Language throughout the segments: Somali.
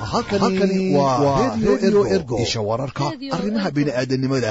halkani waa redio ergo isha wararka arrimaha bini'aadanimada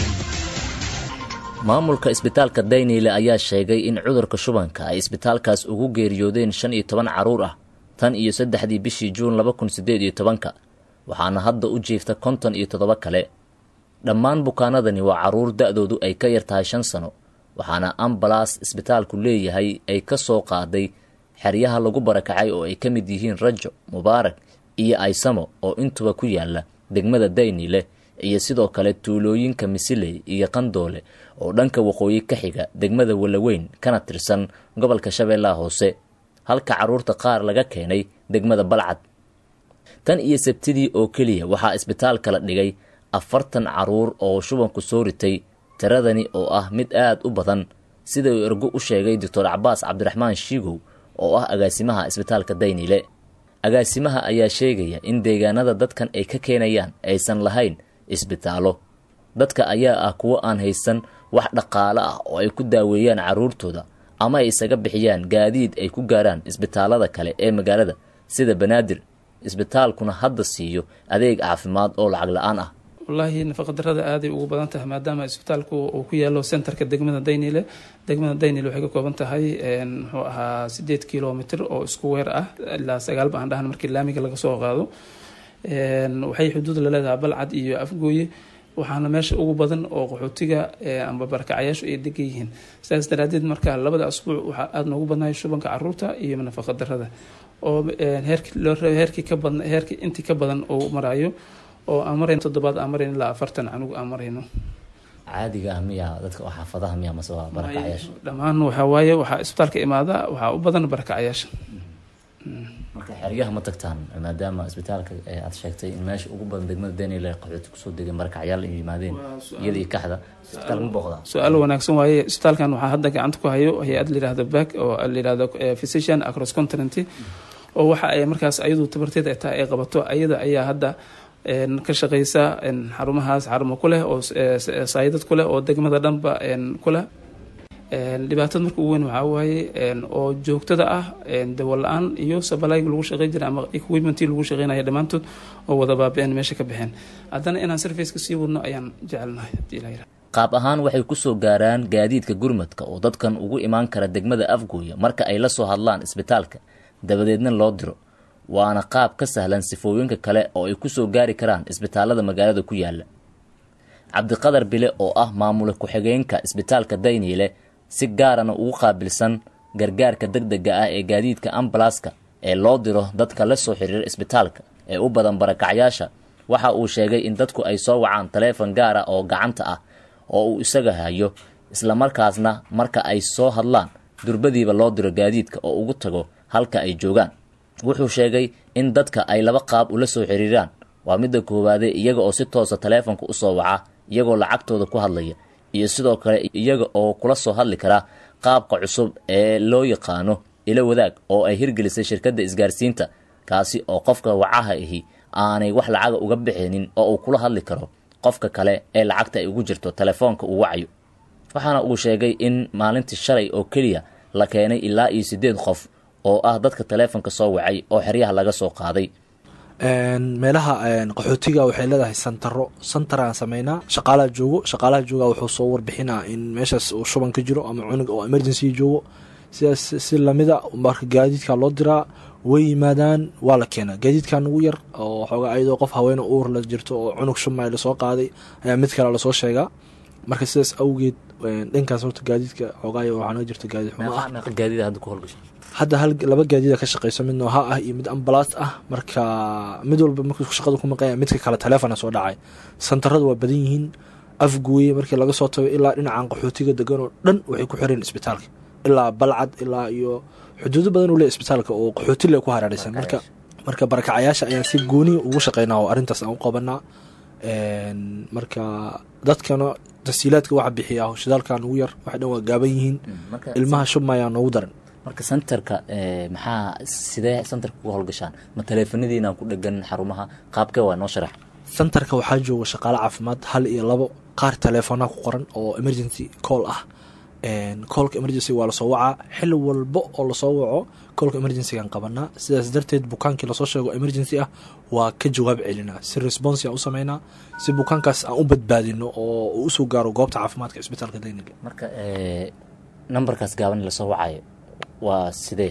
maamulka isbitaalka dayniile ayaa sheegay in cudurka shubanka ay isbitaalkaas ugu geeriyoodeen shan iyo toban carruur ah tan iyo saddexdii bishii juun laba kun siddeed iyo tobanka waxaana hadda u jiifta konton iyo toddoba kale dhammaan bukaanadani waa carruur da-doodu ay ka yar tahay shan sano waxaana ambalaas isbitaalku leeyahay ay ka soo qaaday xeryaha lagu barakacay oo ay ka mid yihiin rajo mubaarak iyo aysamo oo intuba ku yaala degmada daynile iyo sidoo kale tuulooyinka misiley iyo qandoole oo dhanka waqooyi ka xiga degmada walaweyn kana tirsan gobolka shabeellaha hoose halka carruurta qaar laga keenay degmada balcad tan iyo sabtidii oo keliya waxaa isbitaalka la dhigay afartan carruur oo shubanku soo ritay tiradani oo ah mid aad u badan sida uu ergo u sheegay doctor cabaas cabdiraxmaan shiigow oo ah agaasimaha isbitaalka daynile agaasimaha ayaa sheegaya in deegaanada dadkan ay ka keenayaan aysan lahayn isbitaallo dadka ayaa ah kuwo aan haysan wax dhaqaale ah oo ay ku daaweeyaan carruurtooda ama ay isaga bixiyaan gaadiid ay ku gaaraan isbitaallada kale ee magaalada sida banaadir isbitaalkuna hadda siiyo adeeg caafimaad oo lacag la-aan ah wallaahi nafaqadarada aaday ugu badan tahay maadaama isbitaalku uu ku yaalo centerka degmada daynile degmada daynile waxay ka kooban tahay muxuu ahaa sideed kilomitr oo isku weer ah ilaa sagaal ba aan dhahan markii laamiga laga soo qaado waxay xuduud la leedahay balcad iyo afgooye waxaana meesha ugu badan oo qaxootiga amba barakacayaashu ay degan yihiin sidaas daraadeed marka labada asbuuc waxaa aada noogu badnahay shubanka caruurta iyo nafaqadarada oo heerkii ka badn heerkii intii ka badan uu maraayo oo aan marayno toddobaad aan marayno ilaa afartan canug aan marayno caadiga ah miya dadka oo xaafadaha miya mase waa barakacayaasha dhammaan waxaa waaye waxaa isbitaalka imaada waxaa u badan barakacayaasha marka xeryaha ma tagtaan maadaama isbitaalka aad sheegtay in meesha ugu badan degmada daynile qaxooti kusoo degeen barakacyaal ay yimaadeen iyada iyo kaxda isbitaal ma booqdaa su-aal wanaagsan waaye isbitaalkan waxaa hadda gacanta ku hayo hay-ad layihahdo back oo layihahdo physician across continent oo waxa ay markaas ayadu tabarteed ay tahay ay qabato ayada ayaa hadda ka shaqeysa xarumahaas xarumo ku leh oo saayidad ku leh oo degmada dhanba ku leh dhibaatada marka ugu weyn waxaa waaye oo joogtada ah dawo la-aan iyo sabalayga lagu shaqey jiray ama equipmentii lagu shaqeynaya dhammaantood oo wada baaba-een meesha ka baxeen haddana inaan sarfaceka sii wadno ayaan jecelnahay hadii la yiraha qaab ahaan waxay kusoo gaaraan gaadiidka gurmadka oo dadkan ugu imaan kara degmada afgooya marka ay la soo hadlaan isbitaalka dabadeedna loo diro waana qaab ka sahlan sifooyinka kale oo ay kusoo gaari karaan isbitaalada magaalada ku yaala cabdiqadar bile oo ah maamula ku-xigeenka isbitaalka dayniile si gaarana ugu qaabilsan gargaarka degdega ah ee gaadiidka ambalaska ee loo diro dadka la soo xiriira isbitaalka ee u badan barakacyaasha waxa uu sheegay in dadku ay soo wacaan taleefon gaara oo gacanta ah oo uu isaga hayo islamarkaasna marka ay soo hadlaan durbadiiba loo diro gaadiidka oo ugu tago halka ay joogaan wuxuu sheegay in dadka ay laba qaab ula soo xiriiraan waa midda koowaade iyaga oo si toosa taleefonka usoo waca iyagoo lacagtooda ku hadlaya iyo sidoo kale iyaga oo kula soo hadli kara qaabka cusub ee loo yaqaano ilo wadaag oo ay hirgelisay shirkadda isgaarsiinta kaasi oo qofka wacaha ahi aanay wax lacaga uga bixinin oo uu kula hadli karo qofka kale ee lacagta ay ugu jirto telefoonka uu wacayo waxaana uu sheegay in maalintii shalay oo keliya la keenay ilaa iyo siddeed qof oo ah dadka taleefonka soo wacay oo xeryaha laga soo qaaday meelaha qaxootiga waxay leedahay santaro santar aan sameynaa shaqaalaha joogo shaqaalaha jooga wuxuu soo warbixinaa in meeshaas uu shuban ka jiro ama cunug oo emergency joogo sidaas si lamida marka gaadiidka loo diraa way yimaadaan waa la keenaa gaadiidkan ugu yar oo xoogaa ayadoo qof haweene uur la jirto oo cunug shumay lasoo qaaday ayaa mid kale lasoo sheegaa marka sidaas awgeed dhankaas horta gaadiidka xoogaay waxaa naga jirta gaadiid xumo ah gaadiida hadda ku howlgashay hadda hal laba gaadiida ka shaqeyso mid nooha ah iyo mid ambalaas ah marka mid walba markuu shaqada ku maqanya midka kale taleefona soo dhacay santarada waa badan yihiin afgooye markii laga soo tago ilaa dhinacan qaxootiga degan oo dhan waxay ku xireen isbitaalka ilaa balcad ilaa iyo xuduudo badan uu le isbitaalka oo qaxooti le ku hareereysan marka marka barakacayaasha ayaan si gooniya ugu shaqeynaa oo arrintaas aan u qabanaa marka dadkana tasiilaadka waxa bixiya shidaalkan ugu yar waxay dhan waa gaaban yihiin ilmaha shubmayaa noogu daran marka centerka maxaa sidee centerka uga howlgashaan ma taleefanadiinaan ku dhegan xarumaha qaabkee waa noo sharax centerka waxaa jooga shaqaale caafimaad hal iyo labo qaar taleefonaa ku qoran oo emergency call ah koolka emergency waa lasoo wacaa xili walbo oo lasoo waco koolka emergencygaan qabanaa sidaas darteed bukaankii lasoo sheego emergency ah waa ka jawaab celinaa si responsi aan u sameynaa si bukaankaas aan u badbaadino oo uu usoo gaaro goobta caafimaadka isbitaalka daynile marka nambarkaas gaaban lasoo wacayo waa sidee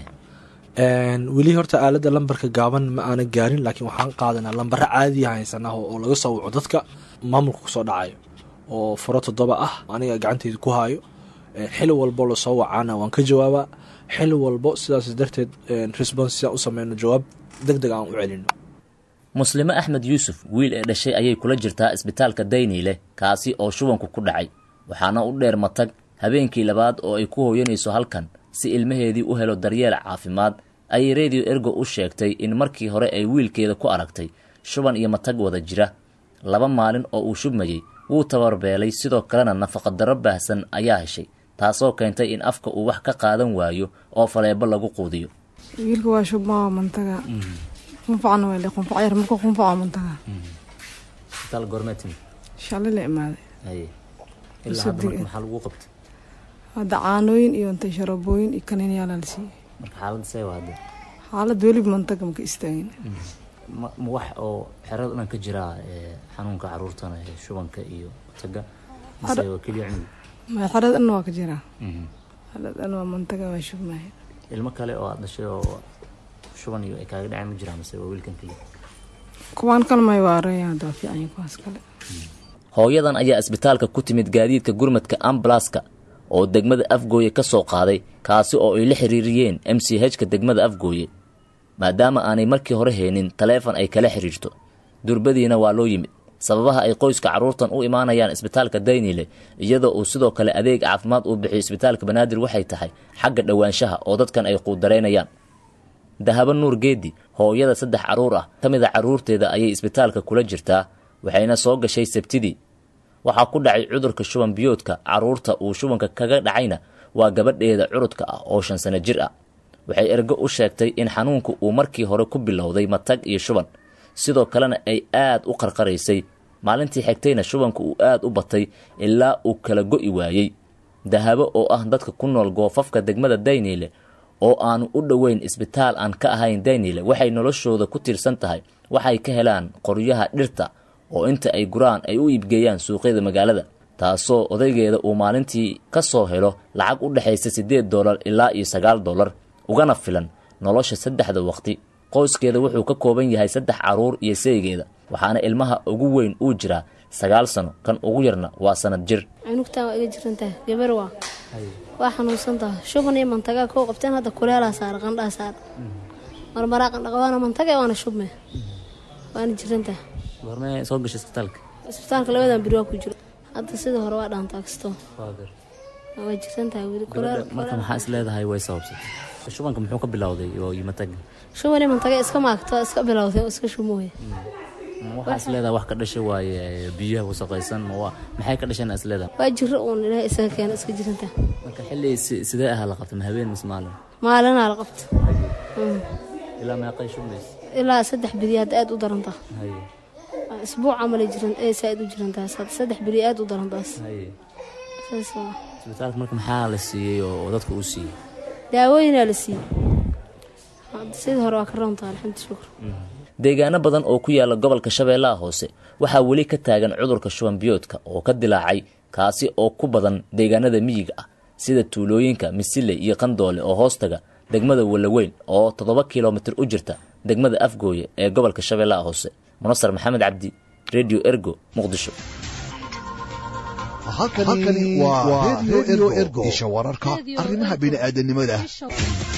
weli horta aalada lambarka gaaban ma aana gaarin laakiin waxaan qaadanaa lambaro caadiya haysanah oo laga soo waco dadka maamulka kusoo dhacayo oo furo toddoba ah aniga gacanteyda ku haayo xili walbo lasoo wacaana waan ka jawaabaa xili walbo sidaas darteed response u sameyno jawaab deg deg aan u celino muslime axmed yuusuf wiil ee dhashay ayay kula jirtaa isbitaalka dayniile kaasi oo shubanku ku dhacay waxaana u dheer matag habeenkii labaad oo ay ku hooyanayso halkan si ilmaheedii u helo daryeel caafimaad ayay radio ergo u sheegtay in markii hore ay wiilkeeda ku aragtay shuban iyo matag wada jira laba maalin oo uu shubmayey wuu tabarbeelay sidoo kalena nafaqadarro baahsan ayaa heshay taasoo keentay in afka uu wax ka qaadan waayo oo faleebo lagu quudiyo wiilka waa shubmaa mantaga qunfacna waa qunfac yar marka qunfaca mantaga isbitaal goormeetin shalay la imaaday haye ilaa hadda marka maxaa lagu qabtay hadda caanooyin iyo intay sharabooyin iyo kaniinyaala la siiyey marka xaaladda see waa hadda xaalad weliba mantaga maka istaagin ma ma wax oo xerada dhan ka jiraa xanuunka caruurtana shubanka iyo taga mise waa keliya cunug xerad dhan waa ka jiraa xerad dhan waa mantaga waa shubmaya ilmo kale oo aad dhashay oo shuban iyo ay kaaga dhaceen ma jiraa mise waa wiilkan keliya kuwaan kale may waaraya hadda waa fiican kuwaas kale hooyadan ayaa isbitaalka ku timid gaadiidka gurmadka ambalaska oo degmada afgooye ka soo qaaday kaasi oo ay la xiriiriyeen m c h ka degmada afgooye maadaama aanay markii hore heenin taleefon ay kala xiriirto durbadiina waa loo yimid sababaha ay qoyska carruurtan u imaanayaan isbitaalka daynile iyadoo uu sidoo kale adeeg caafimaad uu bixiyo isbitaalka banaadir waxay tahay xagga dhowaanshaha oo dadkan ay quudaraynayaan dahabo nuur geedi hooyada saddex carruur ah ka mid a carruurteeda ayay isbitaalka kula jirtaa waxayna soo gashay sabtidii waxaa ku dhacay cudurka shuban biyoodka carruurta uu shubanka kaga dhacayna waa gabadheeda curudka ah oo shan sano jir ah waxay ergo u sheegtay in xanuunku uu markii hore ku bilowday matag iyo shuban sidoo kalena ay aad u qarqaraysay maalintii xigtayna shubanku uu aad u batay ilaa uu kala go'i waayey dahabo oo ah dadka ku nool goofafka degmada dayniile oo aanu u dhoweyn isbitaal aan ka ahayn dayniile waxay noloshooda ku tiirsan tahay waxay ka helaan qoryaha dhirta oo inta ay guraan ay u iibgeeyaan suuqyada magaalada taasoo odaygeeda uu maalintii ka soo helo lacag u dhexaysa siddeed dollar ilaa iyo sagaal dollar ugana filan nolosha saddexda waqti qoyskeeda wuxuu ka kooban yahay saddex carruur iyo saygeeda waxaana ilmaha ugu weyn uu jiraa sagaal sano kan ugu yarna waa sanad jir cunugtaan waa iga jirantaha gabar waa waa xanuunsantaha shuban iyo mantagaa koo qabteen hadda kuleelaa saara qandhaa saara marmaraa qandhaqa waana mantaga waana shubme waana jirantaha goormee soo gashay isbitaalka isbitaalka labadan beri waa ku jiro hadda sidii hore waa dhaantaa kastoo waa jirantahay weli kuleel marka maxaa is leedahay way sababsatay shubanka muxuu ka bilowday oo iyo mataga shuban iyo mantaga iska maagto iska bilowday oo iska shumooya waxaa is leedahay wax ka dhashay waaye biyaha wasaqaysan ma waa maxay ka dhasheen is leedahay waa jiro uun ilaahay isaga keena iska jirantaha marka xilli si- sidee ahaa la qabtay ma habeen mise maalin maalinaa la qabta ilaa meeqay shubmaysa ilaa saddex beri hadda aad u darantaa haye isbuuc camalay jiran ee saaid u jirantaas hadda saddex beri aad u darantaas haye saas waa isbitaalka marka maxaa la siiyey oo oo dadka uu siiyey daawooyinaa la siiyey hadda sidii hore waa ka roontaa alxamdu shukr deegaano badan oo ku yaala gobolka shabeellaha hoose waxaa weli ka taagan cudurka shuban biyoodka oo ka dilaacay kaasi oo ku badan deegaanada miyiga ah sida tuulooyinka misile iyo qandoole oo hoostaga degmada walaweyn oo toddoba kilomitir u jirta degmada afgooye ee gobolka shabeellaha hoose munasar maxamed cabdi radio ergo muqdisho halkani waa radio ergo isha wararka arrimaha bini'aadanimada